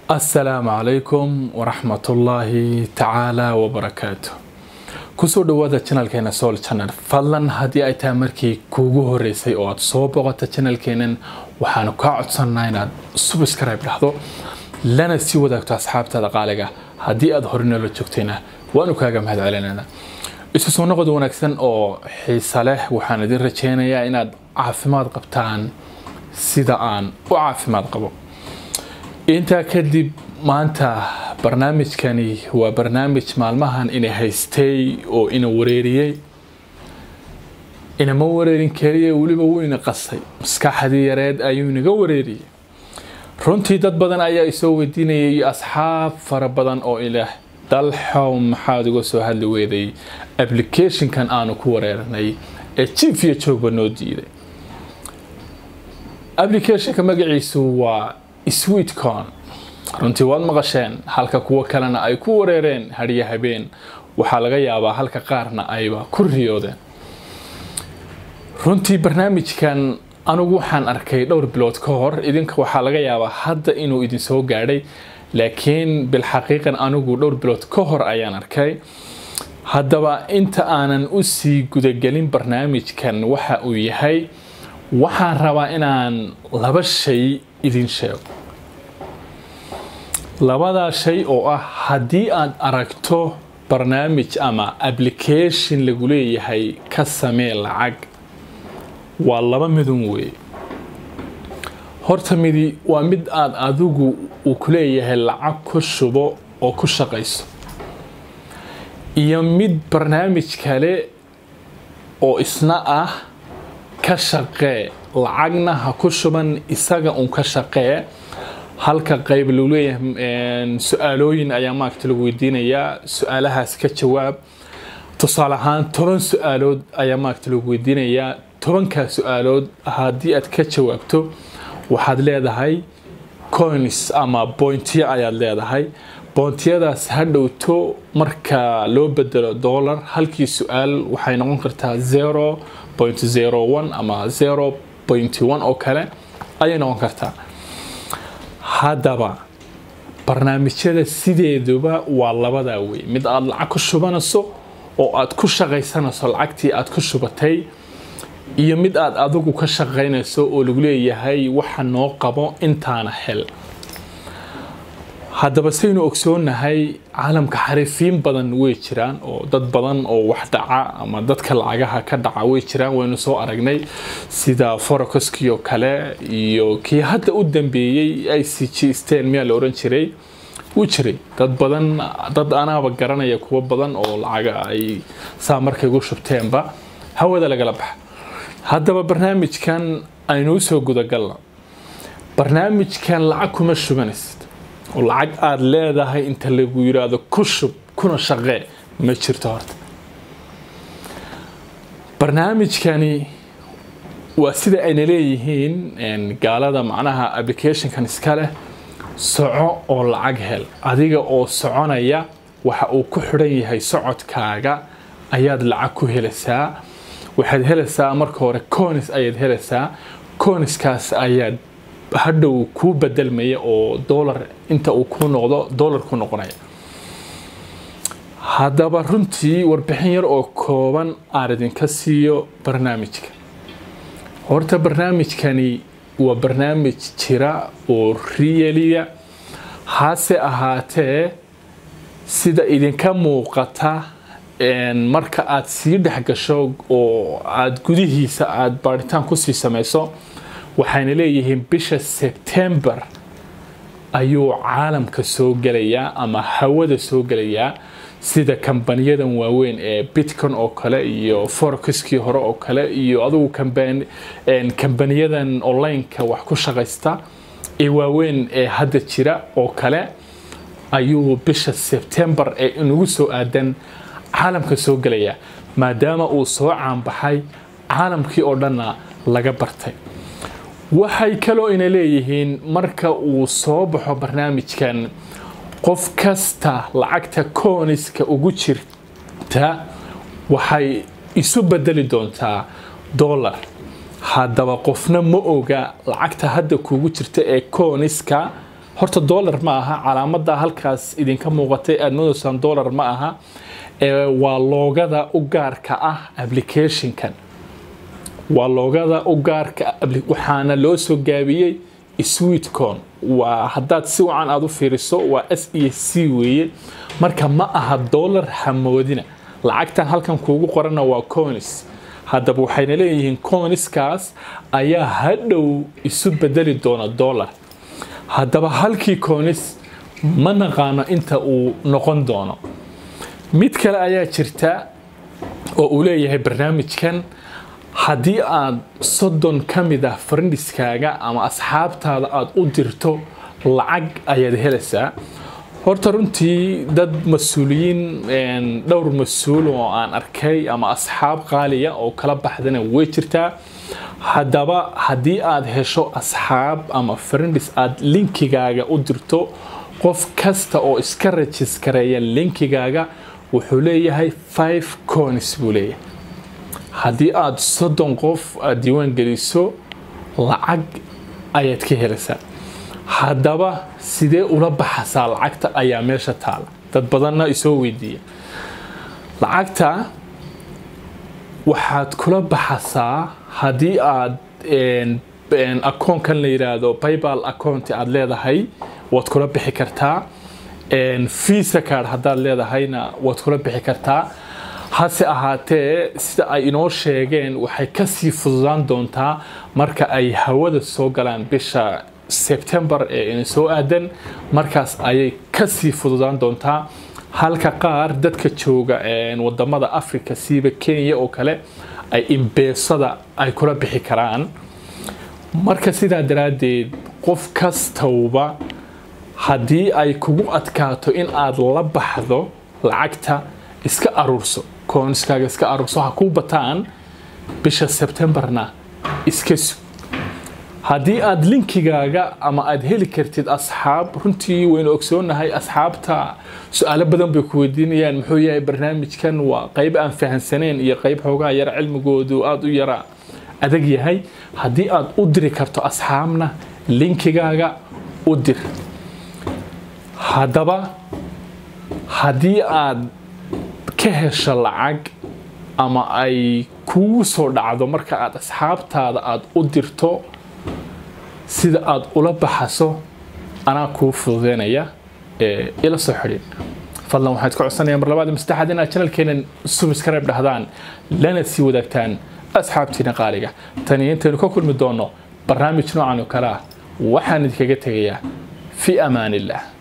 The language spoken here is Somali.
asalaamu calaykum waraxmatullaahi tacaala wabarakaatu kusoo dhawaada janalkeena soul channel fadlan haddii ay tahay markii kuugu horeysay oo aad soo boqota janalkeenan waxaanu kaa codsanaa inaad subscribe dhahdo lana sii wadaagto asxaabtaada qaaliga haddii aad hore noola joogtayna waanu kaaga mahad celinayna isu soo noqod wanaagsan oo xiisa leh waxaan idin rajeynayaa inaad caafimaad qabtaan sida aan u caafimaad qabo intaa kadib maanta barnaamijkani waa barnaamij maalmahan ina haystay oo ina wareeriyey inama wareerin keliya weliba wuu ina qasay maskaxdii yareed ayuu inaga wareeriyey runtii dad badan ayaa isoo weydiinayay iyo asxaab fara badan oo ilaah dalxow maxaad uga soo hadli weeday applicationkan aanu ku wareernay ee jiif iyo joogba noo diiday applicationka magaciisu waa sweetcon runtii waad maqasheen halka kuwo kalena ay ku wareereen hadhiyo habeen waxaa laga yaabaa halka qaarna ayba ku riyoodeen runtii barnaamijkan anigu waxaan arkay dhowr bilood ka hor idinka waxaa laga yaabaa hadda inuu idin soo gaadhay laakiin bilxaqiiqan anigu dhowr bilood ka hor ayaan arkay haddaba inta aanan u sii gudagelin barnaamijkan waxa uu yahay waxaan rabaa inaan laba shay idin sheego labadaa shay oo ah haddii aad aragto barnaamij ama application lagu leeyahay ka samee lacag waa laba midun weeye horta midi waa mid aad adigu uu ku leeyahay lacag ku shubo oo ku shaqayso iyo mid barnaamij kale oo isna ah ka shaqee lacagna ha ku shuban isaga un ka shaqee halka qayb lagu leeyahay su-aalooyin ayaa maaragta lagu weydiinayaa su-aalahaas ka jawaab tusaale ahaan toban su-aalood ayaa maaragta lagu weydiinayaa tobankaa su-aalood haddii aad ka jawaabto waxaad leedahay coins ama bointiyo ayaad leedahay boontiyadaas ha dhowto marka loo bedelo dollar halkii su-aal waxay noqon kartaa zero point zero one ama zero point one oo kale ayay noqon kartaa haddaba barnaamijyada sideeduba waa labadaa wey mid aada lacag ku shubanayso oo aad ku shaqaysanayso lacagtii aad ku shubatay iyo mid aad adigu ka shaqaynayso oo lagu leeyahay waxa noo qabo intaana hel haddaba saynu ogsoonahay caalamka xariifiin badan way jiraan oo dad badan oo wax dhaca ama dadka lacagaha ka dhaca way jiraan waynu soo aragnay sida forokoskii oo kale iyo kii hadda u dambeeyey i c g stan miyaa la oran jiray wuu jiray dad badan dad anaaba garanaya kuwo badan oo lacaga ay saa markay gu shubteenba hawada lagala baxa haddaba barnaamijkan aynuu soo gudagalna barnaamijkan lacag kuma shubanaysid oo lacag aada leedahay inta lagu yiraahdo ku shub kuna shaqee ma jirto horta barnaamijkani waa sida ayna leeyihiin gaalada macnaha applicationkan iska leh soco oo lacag hel adiga oo soconaya waxa uu ku xidhan yahay socodkaaga ayaad lacag ku helaysaa waxaad helaysaa marka hore conis ayaad helaysaa coniskaas ayaad hadhow kuu bedelmaya oo dolar inta uu ku noqdo dolar ku noqonaya haddaba runtii warbixin yar oo kooban aan idinka siiyo barnaamijka horta barnaamijkani waa barnaamij jira oo riyeliya hase ahaatee sida idinka muuqata marka aad sii dhex gasho oo aada gudihiisa aada baaritaan kusii samayso waxayna leeyihiin bisha sebtembar ayuu caalamka soo gelayaa ama hawada soo gelayaa sida kambaniyadan waaweyn ee bitcon oo kale iyo forokiskii hore oo kale iyo adugu kambaniyadan onlineka wax ku shaqaysta ee waaweyn ee hadda jira oo kale ayuu bisha sebtembar ee inagu soo aadan caalamka soo gelayaa maadaama uu soo caanbaxay caalamkii oo dhanna laga bartay waxay kaloo ina leeyihiin marka uu soo baxo barnaamijkan qof kasta lacagta kooniska ugu jirta waxay isu bedeli doontaa dollar haddaba qofna ma oga lacagta hadda kugu jirta ee kooniska horta dollar ma aha calaamada halkaas idinka muuqatay aad moodaysaan dollar ma aha ee waa loogada u gaarka ah applicationkan waa loogada u gaarka waxaana loo soo gaabiyey sweetcon waa haddaad si wacan aad u fiiriso waa s e c weeye marka ma aha dollar hamoodina lacagtan halkan kuugu qorana waa conis haddaba waxayna leeyihiin coniskaas ayaa hadhow isu bedeli doona dollar haddaba halkii conis ma naqaano inta uu noqon doono mid kale ayaa jirta oo uu leeyahay barnaamijkan haddii aad soddon ka mid ah farniskaaga ama asxaabtaada aada u dirto lacag ayaad helaysaa horta runtii dad mas-uuliyiin dhowr mas-uul oo aan arkay ama asxaab qaaliya oo kala baxdana way jirtaa haddaba haddii aad hesho asxaab ama farindis aad linkigaaga u dirto qof kasta oo iska rajiskareeya linkigaaga wuxuu leeyahay five conis buu leeyahay haddii aad soddon qof aad diiwaan geliso lacag ayaad ka helaysaa haddaba sidee ula baxasaa lacagta ayaa meesha taala dad badanna isoo weydiiya lacagta waxaad kula baxasaa haddii aad akoonkan la yidhaahdo baybal accounti aad leedahay waad kula bixi kartaa visa card haddaad leedahayna waad kula bixi kartaa hase ahaatee sida ay inoo sheegeen waxay kasii fududaan doontaa marka ay hawada soo galaan bisha sebtembar ee ina soo aadan markaas ayay kasii fududaan doontaa halka qaar dadka jooga wadamada africa siiba kenya oo kale ay imbeesada ay kula bixi karaan marka sidaa daraaddeed qof kastowba haddii ay kugu adkaato in aad la baxdo lacagta iska aruurso kooniskaaga iska aruurso ha kuu bataan bisha sebtembarna iska sug haddii aad linkigaaga ama aad heli kartid asxaab runtii waynu ogsoonahay asxaabta su-aalo badan bay ku weydiinayaan muxuu yahay barnaamijkan waa qayb aan fahansaneen iyo qayb xoogaa yara cilmigoodu aada u yara adag yahay haddii aad u diri karto asxaabna linkigaaga u dir haddaba haddii aad ka hesho lacag ama ay kugu soo dhacdo marka aad asxaabtaada aada u dirto sida aad ula baxaso anaa kuu fududeynaya ee ila soo xidhin fadlan waxaad ka codsanaya mar labaad mastaxaad inaad channelkeenan subscribe dhahdaan lana sii wadaagtaan asxaabtiina qaaliga tani intaynu ka kulmi doono barnaamij noocan oo kale ah waxaan idinkaga tegayaa fi amaan illah